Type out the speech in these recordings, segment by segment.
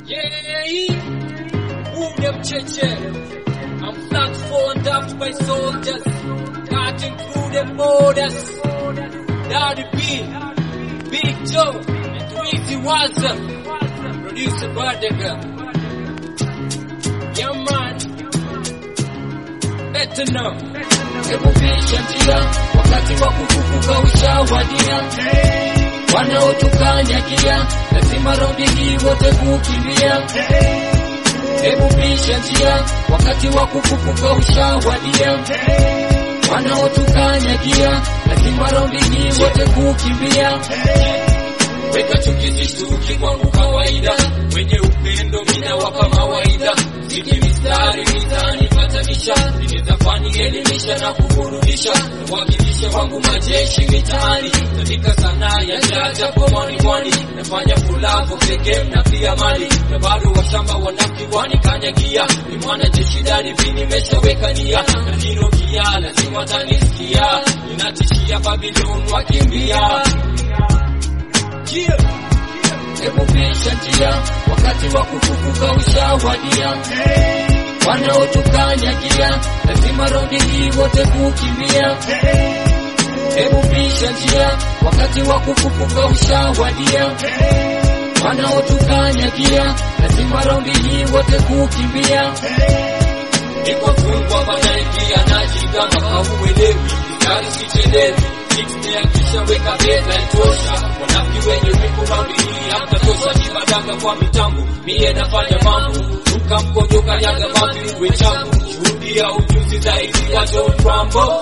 Yeah, Ule mcheche. I'm not phoned up by soldiers, cutting through the borders. Daddy B, Big Joe, and Weezy Waza, producer Badega. Yeah man, better know. Hebu pisha njia, wakati wa kufufuka ushawadia. Wanaotukanyagia, lazima raundi hii wote kukimbia. Hebu pisha njia, wakati wa kufufuka ushawadia. Wanaotukanyagia, lazima raundi hii wote kukimbia. Weka chuki zishtuki kwangu kawaida, wenye upendo mina wapa mawaidha, siki mistari mitaani patanisha, inezafani elimisha na kuburudisha, wakilisha wangu majeshi mitaani, katika sanaa ya jaja kwa mwani mwani, nafanya fulavu pekee na pia mali, na bado washamba wanakiwani kanyagia, ni mwana jeshi dani vini meshaweka nia, na hilo kia lazima tanisikia, ninatishia Babylon wakimbia Yeah. Hebu pisha njia, wakati wa kufufuka ushawadia. Wanaotukanyagia, lazima raundi hii wote kukimbia. Hebu pisha njia, wakati wa kufufuka ushawadia. Wanaotukanyagia, lazima raundi hii wote kukimbia. Niko fungwa wanaingia najigamba hauelewi, mstari sichelewi kisha weka beza itosha, wanafiki wenye wivu raundi hii hamtatosha, kibadanga kwa mitambo, mie nafanya mambo, ruka mkojo kanyaga mavi uwe changu, shuhudia ujuzi zaidi ya John Rambo.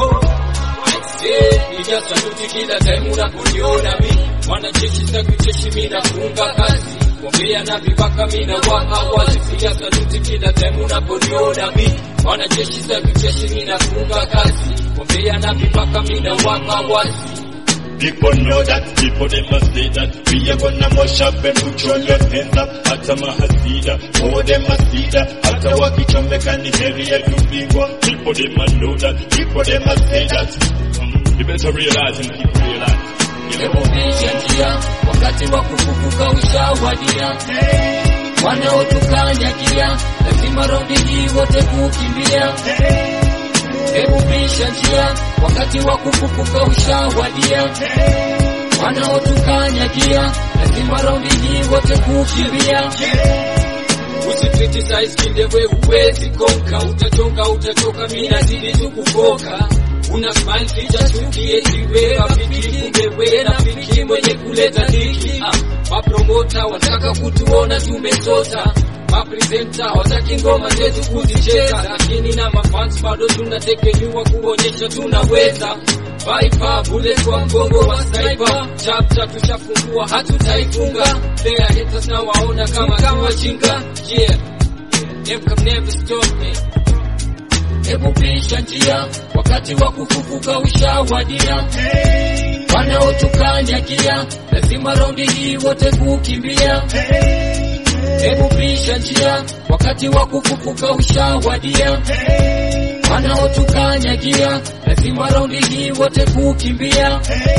Nija saluti kila time unaponiona mi mwanajeshi sakucheshi mi nafunga kazi Kombea na vibaka mina waka wazi Pia saluti kila time unaponiona mi mwanajeshi sakucheshi mi nafunga kazi Kombea na vibaka mina waka wazi People know that, people they must say that We are gonna mash up and put your left hands up Hata mahasida, oh they must see that Hata wakichomeka ni heri ya kupigwa People they must know that, people they must say that um, You better realize and keep realize Hebu pisha njia, wakati wa kufufuka ushawadia. Wanaotukanyagia, lazima raundi hii wote kukimbia. Hebu pisha njia, wakati wa kufufuka ushawadia. Wanaotukanyagia, lazima raundi hii wote kukimbia. Usicriticize kinde we uwezi konka, utachonga utachoka, mimi nazidi tu kufoka. Una smile ficha chuki eti we rafiki, kumbe we rafiki mwenye kuleta dhiki. Ah, mapromota wataka kutuona tumesota mapresenta wataki ngoma zetu kuzicheza, lakini na mafans bado tunatekenyua kuonyesha tunaweza. Viper bullet kwa mgongo wa sniper, chapter tushafungua hatutaifunga. Their haters na waona kama kama chinga, yeah them can never stop me. Hebu pisha njia, wakati wa kufufuka ushawadia. Wanaotukanyagia, lazima raundi hii wote kukimbia. Hebu pisha njia, wakati wa kufufuka ushawadia. Wanaotukanyagia, lazima raundi hii wote kukimbia.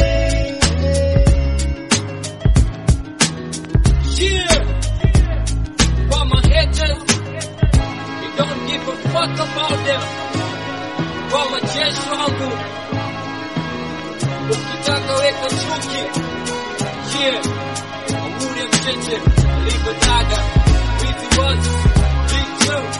Yeah. For my haters, we don't give a fuck about them. Kwa majeshi wangu, ukitaka weka chuki. Yeah, Amuri mcheche, alivyotaga, wizi wazi, big two.